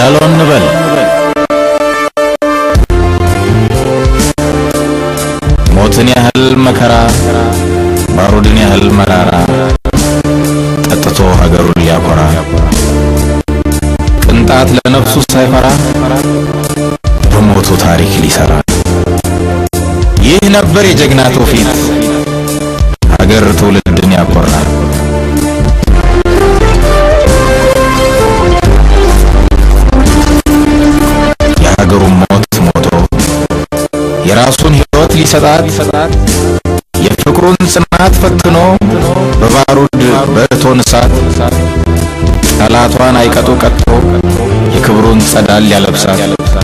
ጃሎ እንበል ሞትን ያህል መከራ ባሩድን ያህል መራራ ጠጥቶ ሀገሩን ሊያኮራ ቅንጣት ለነፍሱ ሳይፈራ በሞቱ ታሪክ ሊሰራ ይህ ነበር የጀግና ትውፊት ሀገር ትውልድን ያኮራ። የሀገሩን ሞት ሞቶ የራሱን ሕይወት ሊሰጣት የፍቅሩን ጽናት ፈትኖ በባሩድ በእቶን እሳት ጠላቷን አይቀጡ ቀጥቶ የክብሩን ጸዳል ያለብሳት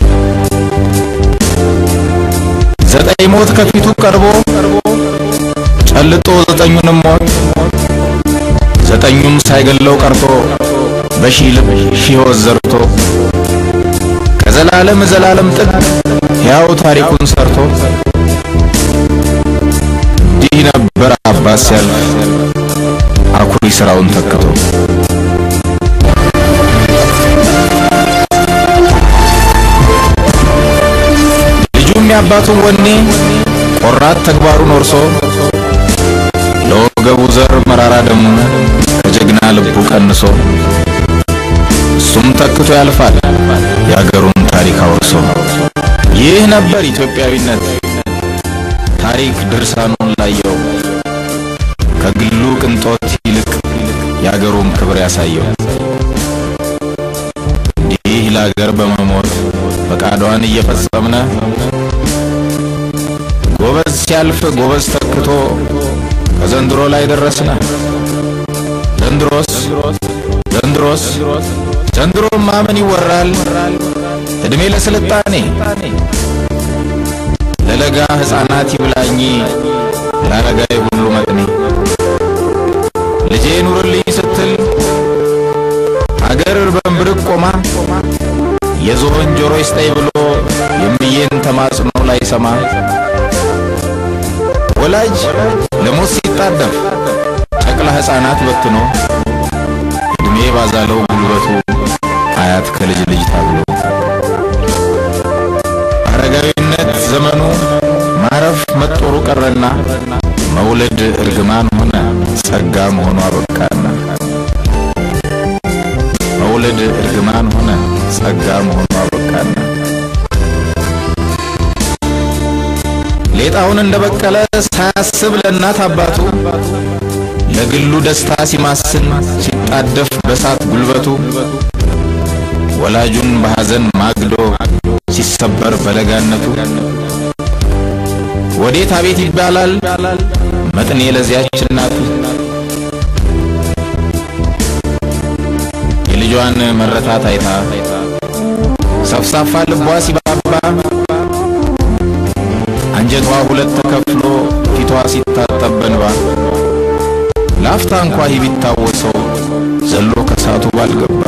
ዘጠኝ ሞት ከፊቱ ቀርቦ ጨልጦ ዘጠኙንም ሞት ዘጠኙም ሳይገለው ቀርቶ በሺህ ልብ ሺህ ሕይወት ዘርቶ ከዘላለም ዘላለም ጥግ ሕያው ታሪኩን ሰርቶ እንዲህ ነበር አባት ሲያልፍ አኩሪ ስራውን ተክቶ ልጁም የአባቱን ወኔ ቆራት ተግባሩን ወርሶ ለወገቡ ዘር መራራ ደሙ ከጀግና ልቡ ቀንሶ እሱም ተክቶ ያልፋል የአገሩን ታሪክ አውርሶ። ይህ ነበር ኢትዮጵያዊነት ታሪክ ድርሳኑን ላየው ከግሉ ቅንጦት ይልቅ የአገሩን ክብር ያሳየው። እንዲህ ለአገር በመሞት ፈቃዷን እየፈጸምነ ጎበዝ ሲያልፍ ጎበዝ ተክቶ ከዘንድሮ ላይ ደረስነ። ዘንድሮስ ዘንድሮስ ዘንድሮማ ምን ይወራል? እድሜ ለስልጣኔ ለለጋ ሕፃናት ይብላኝ ለአረጋዊ ሁሉ መጥኔ ልጄ ኑርልኝ ስትል አገር በንብርቅ ቆማ የዝሆን ጆሮ ይስጠኝ ብሎ የምዬን ተማጽኖ ላይ ሰማ ወላጅ ለሞት ሲጣደፍ ጨቅላ ሕፃናት በትኖ እድሜ ባዛለው ጉልበቱ አያት ከልጅ ልጅ ታብሎ አረጋዊነት ዘመኑ ማረፍ መጦሩ ቀረና መውለድ እርግማን ሆነ ጸጋ መሆኑ አበቃና መውለድ እርግማን ሆነ ጸጋ መሆኑ አበቃና ሌጣውን እንደበቀለ ሳያስብ ለእናት አባቱ ለግሉ ደስታ ሲማስን ሲጣደፍ በሳት ጉልበቱ ወላጁን በሐዘን ማግዶ ሲሰበር በለጋነቱ ወዴት አቤት ይባላል መጥኔ ለዚያች እናቱ የልጇን መረታት አይታ ሰፍሳፋ ልቧ ሲባባ አንጀቷ ሁለት ተከፍሎ ፊቷ ሲታጠብ በንባ ላፍታ እንኳ ይህ ቢታወሰው ዘሎ ከሳቱ ባልገባ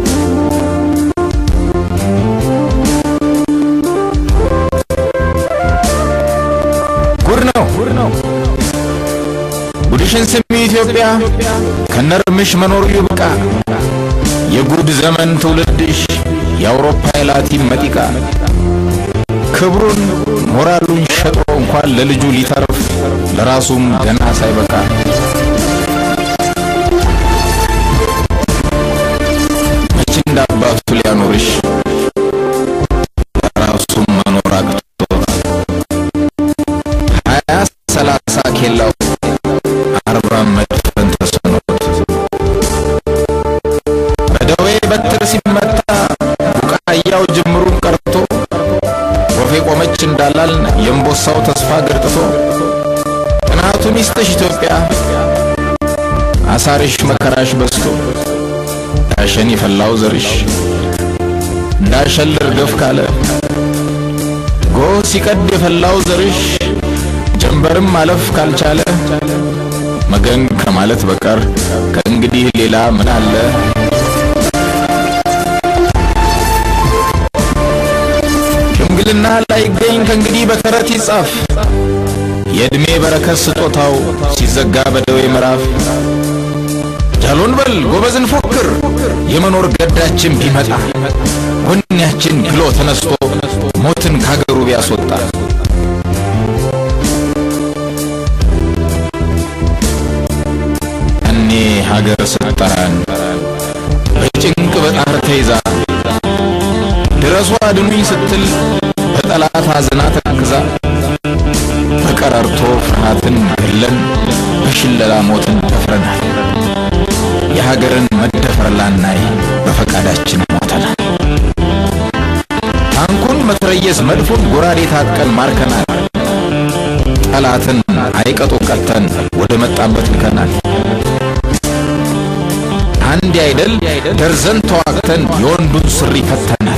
ጉድ ነው ጉድሽን ስሚ ኢትዮጵያ ከነርምሽ መኖሩ ይብቃ የጉድ ዘመን ትውልድሽ የአውሮፓ የላቲን መጢቃ ክብሩን ሞራሉን ሸጦ እንኳን ለልጁ ሊተርፍ ለራሱም ገና ሳይበቃ መች እንደ አባቱ ሊያኖርሽ ለራሱም መኖር አቅቶት ሀያ ሰላሳ ኬላው አርባ መድፈን ተስኖት በደዌ በትር ሲመታ ቡቃያው ጅምሩን ቀርቶ ወፌ ቆመች እንዳላል የእምቦሳው ተስፋ ገርጥቶ ጥናቱ ሚስትሽ ኢትዮጵያ አሳርሽ መከራሽ በዝቶ ዳሸን የፈላው ዘርሽ እንዳሸል እርገፍ ካለ ጎህ ሲቀድ የፈላው ዘርሽ ጀንበርም ማለፍ ካልቻለ መገን ከማለት በቀር ከእንግዲህ ሌላ ምን አለ? ሽምግልና ላይገኝ ከእንግዲህ በተረት ይጻፍ የዕድሜ በረከት ስጦታው ሲዘጋ በደዌ ምዕራፍ ጃሎን በል ጎበዝን ፎክር የመኖር ገዳችን ቢመጣ ወኔያችን ግሎ ተነስቶ ሞትን ካገሩ ቢያስወጣ እኔ ሀገር ስትጠራን በጭንቅ በጣር ተይዛ ድረሱ አድኑኝ ስትል በጠላት አዝና ተክዛ በቀረርቶ ፍርሃትን ገለን በሽለላ ሞትን ደፍረናል። የሀገርን መደፈር ላናይ በፈቃዳችን ሞተናል። ታንኩን መትረየስ መድፉን ጎራዴ ታጥቀን ማርከናል። ጠላትን አይቀጡ ቀተን ወደ መጣበት ልከናል። አንድ አይደል ደርዘን ተዋግተን የወንዱን ስሪ ፈተናል።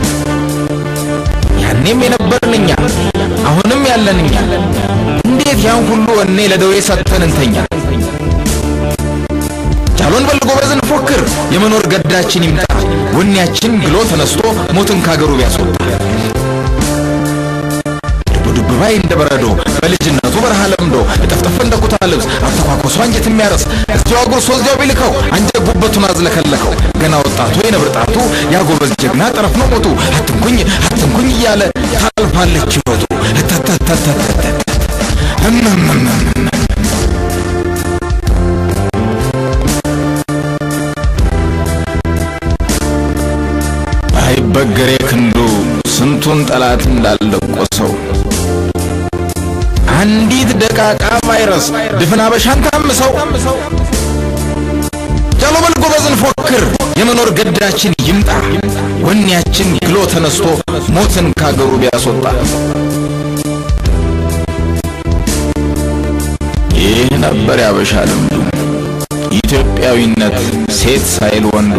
ያኔም የነበርን እኛ አሁንም ያለን እኛ እንዴት ያን ሁሉ ወኔ ለደዌ ሰጥተን እንተኛ? ጃሎን በል ጎበዝ እንፎክር፣ የመኖር ገዳችን ይምጣ፣ ወኔያችን ግሎ ተነስቶ ሞትን ካገሩ ቢያስወጣ ዱብ ባይ እንደ በረዶ በልጅነቱ በረሃ ለምዶ እጠፍጠፍ እንደ ኩታ ልብስ አተኳኮሱ አንጀት የሚያረስ እዚያው አጉርሶ እዚያው ቢልከው አንጀት ጉበቱን አዝለከለከው ገና ወጣቱ የነብር ጣቱ ያጎበዝ ጀግና ጠረፍ ነው ሞቱ አትንኩኝ አትንኩኝ እያለ ታልፋለች ሕይወቱ እተተተተተተ እመመመመ አይበገሬ ክንዱ ስንቱን ጠላት እንዳልደቆሰው አንዲት ደቃቃ ቫይረስ ድፍን አበሻን ታምሰው ጃሎ በል ጎበዝ እንፎክር፣ የመኖር ገዳችን ይምጣ፣ ወኔያችን ግሎ ተነስቶ ሞትን ካገሩ ቢያስወጣ። ይህ ነበር ያበሻ ልምዱ፣ ኢትዮጵያዊነት ሴት ሳይል ወንዱ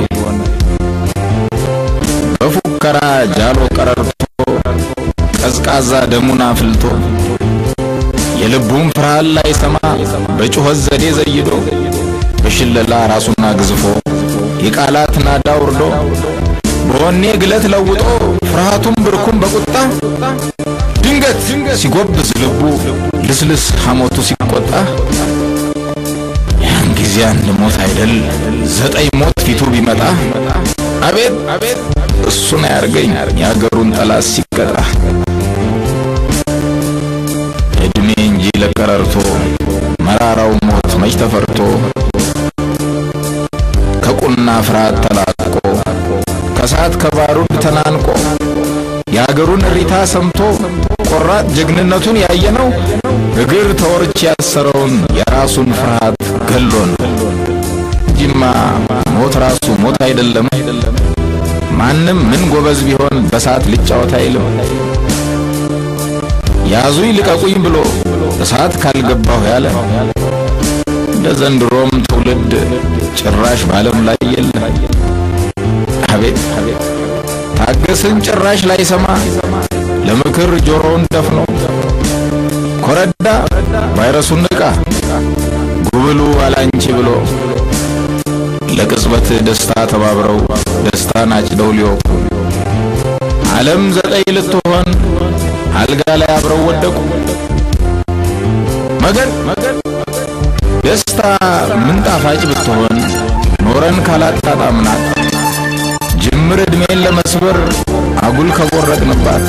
በፉከራ ጃሎ ቀረርቶ ቀዝቃዛ ደሙን አፍልቶ የልቡን ፍርሃት ላይ ሰማ በጩኸት ዘዴ ዘይዶ በሽለላ ራሱን አግዝፎ የቃላት ናዳ ውርዶ በወኔ ግለት ለውጦ ፍርሃቱን ብርኩን በቁጣ ድንገት ሲጎብዝ ልቡ ልስልስ ሐሞቱ ሲቆጣ ያን ጊዜ አንድ ሞት አይደል ዘጠኝ ሞት ፊቱ ቢመጣ አቤት አቤት እሱን አያርገኝ የአገሩን ጠላት ሲቀጣ እድሜ እንጂ ለቀረርቶ መራራው ሞት መች ተፈርቶ ከቁና ፍርሃት ተላቆ ከሳት ከባሩድ ተናንቆ የአገሩን እሪታ ሰምቶ ቆራጥ ጀግንነቱን ያየነው እግር ተወርች ያሰረውን የራሱን ፍርሃት ገሎ ነው እንጂማ ሞት ራሱ ሞት አይደለም። ማንም ምን ጎበዝ ቢሆን በሳት ልጫወት አይልም። ያዙኝ ልቀቁኝ ብሎ እሳት ካልገባሁ ያለ እንደ ዘንድሮም ትውልድ ጭራሽ በዓለም ላይ የለ። አቤት ታገስን ጭራሽ ላይ ሰማ ለምክር ጆሮውን ደፍኖ ኮረዳ ቫይረሱን ንቃ ጉብሉ አላንቺ ብሎ ለቅጽበት ደስታ ተባብረው ደስታን አጭደው ሊወቁ ዓለም ዘጠኝ ልትሆን አልጋ ላይ አብረው ወደቁ። መገን ደስታ ምን ጣፋጭ ብትሆን ኖረን ካላጣጣምናት ጅምር ዕድሜን ለመስበር አጉል ከቦረቅንባት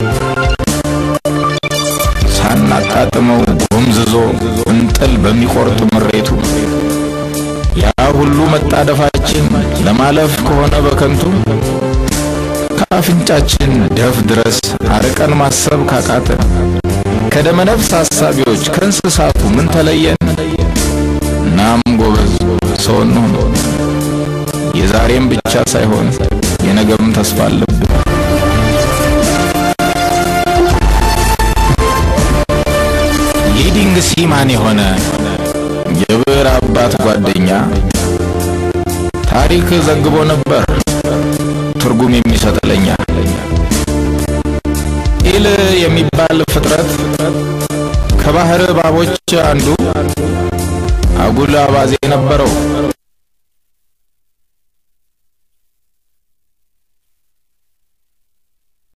ሳናጣጥመው ጎምዝዞ እንጥል በሚቆርጥ ምሬቱ ያ ሁሉ መጣደፋችን ለማለፍ ከሆነ በከንቱ ከአፍንጫችን ደፍ ድረስ አርቀን ማሰብ ካቃተን ከደመነፍስ ሐሳቢዎች ከእንስሳቱ ምን ተለየን? እናም ጎበዝ ሰው እንሁን። የዛሬም ብቻ ሳይሆን የነገም ተስፋ አለብን። ሊዲንግ ሲማን የሆነ የብዕር አባት ጓደኛ ታሪክ ዘግቦ ነበር ትርጉም የሚሰጥ ለኛ። ኢል የሚባል ፍጥረት ከባህር እባቦች አንዱ አጉል አባዜ ነበረው።